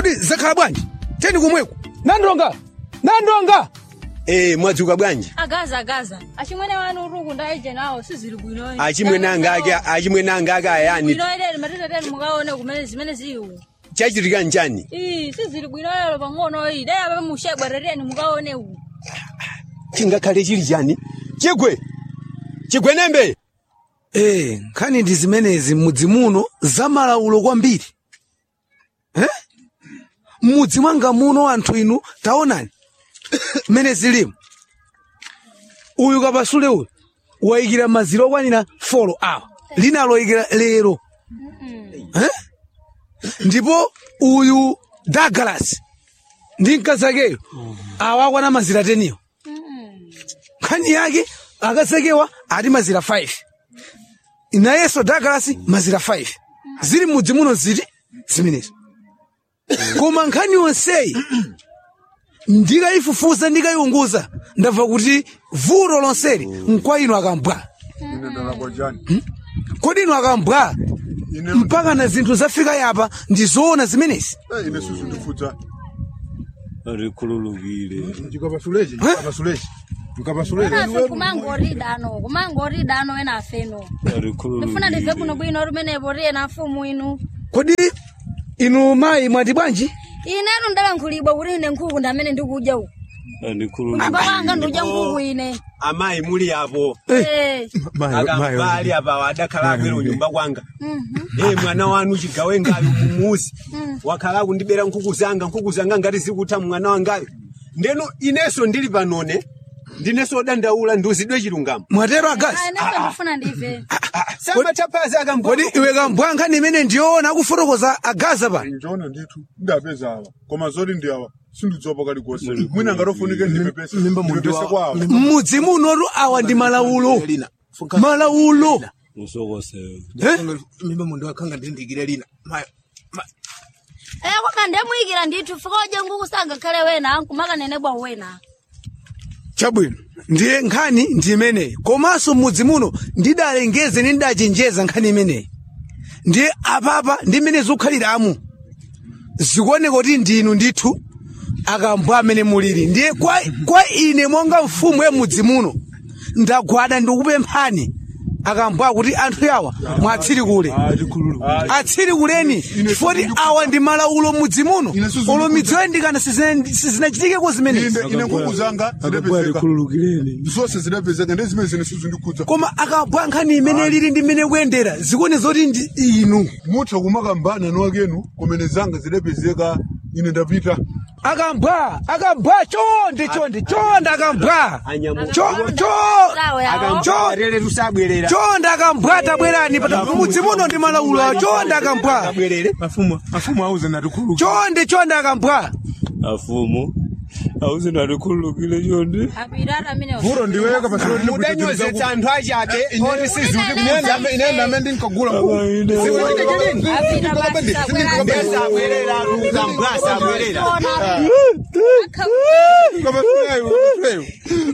kodi zakhala bwanji teni kumweko nandonga nandonga Eh, mwadzuka bwanji agaza agaza achimwene wanu uruku ndaije nawo sizili bwinoyi achimwene anga ake achimwene anga ake ayani bwinoyi matitateni mukaone kumene zimene ziwu chachitika nchani ii sizili bwinoyelo pang'onoyi dai ape mushegwerereni mukaone uwu chingakhale chili chani chigwe chigwe nembe Eh, nkhani ndi zimenezi m'mudzi muno zamalaulo kwambiri eh? m'mudzi mwanga muno anthu inu taonani mmene zilimu uyu kapasule uyu wayikira maziro okwanira folo awa lina loyikira lero eh? ndipo uyu Douglas ndi mkazakeyo awa akwana mazira teniyo nkhani yake akasekewa ati mazira 5 nayenso Douglas mazira 5 zili mudzi muno ziti zimenezo koma nkhani yonseyi ndikayifufuza ndikayiunguza ndamva kuti vuto lonseli nkwa inu akambwa ine ndalakojani kodi inu akambwa ine mpaka na zinthu zafika yapa ndi zoona zimenezi Eh, ine susu ndifutsa arikhululukile ndikapasulechi ndikapasulechi ndikapasulechi enafe kumangoridano kumangoridano enafeno ndifuna ndive kuno bwino lumenepo riye na mfumu inu kodi inu mayi mwati bwanji inetu ndalankhulibwa kuti ine nkhuku ndamene ndikudya uku kunyumba kwanga ndikudya nkhuku ine amayi muli apo Eh. akambali apa adakhala akwera nyumba kwanga eh mwana wanu chigawe ngayo mumuzi wakhala kundibera nkhuku zanga nkhuku zanga ngati zikutha mwana wangayo ndeno ineso ndili panone ndineso dandaula ndiuzidwe chilungamo mwatero agazi Ah, inefe ndifuna ndive samatapazi akambwa kodi iwe kambwa nkhani imene ndiyoona akufotokoza agaza pa njoona ndithu ndapeza awa koma zoti ndi awa sindidzopa kalikonse mwina ngatofunike ndipepese ndipepese kwa awa m'mudzi munotu awa ndi malaulo malaulo musokosewe eh? mimba mundu wakhanga ndindikire lina mayo Eh, kwaka ndemuyikira ndithu fikoje nkhuku sangakhale wena nkumakanenebwa wena chabwino ndiye nkhani ndi imeneyi komanso m'mudzi muno ndidalengeze ndi ndidachenjeza nkhani imeneyi ndiye apapa ndi mmene zikukhaliramu zikuoneka kuti ndinu ndithu akambwa amene muliri ndiye kwa, kwa ine monga mfumu ya mudzi muno ndagwada ndikupemphani akambwa kuti anthu yawa mwatsiri kule atsiri kuleni foti awa ndi malaulo mudzi muno olo midzi yoyandikana sizina- sizinachitikeko zimenezi ine ine nkhuku zanga zidapezeka arikhululukileni zonse zidapezeka ndi zimene zine suzu ndikhudza koma akabwa nkhani imene lili ndi mmene kuyendera zikuone zoti ndi inu mutha kumakambana niwakenu kumene zanga zidapezeka ine ndapita akambwa akambwa chonde chonde chonde akambwa Anyamuka. Cho- cho- Sawa yawo. akambwa lero tusabwerera chonde akambwa tabwerani pata mudzi muno ndi malaulo chonde akambwa abwerere mafumu mafumu auze natikhululuka chonde chonde akambwa afumu auze ndarikhululukile chonde apirata amene vuro ndiweka pasoti mudanyozetsa anthu achabe oti sizuti inenda amene ndinkagula abaine apita basi sabwera ndesabwerera akambwa sabwerera kapasuleyo kapasuleyo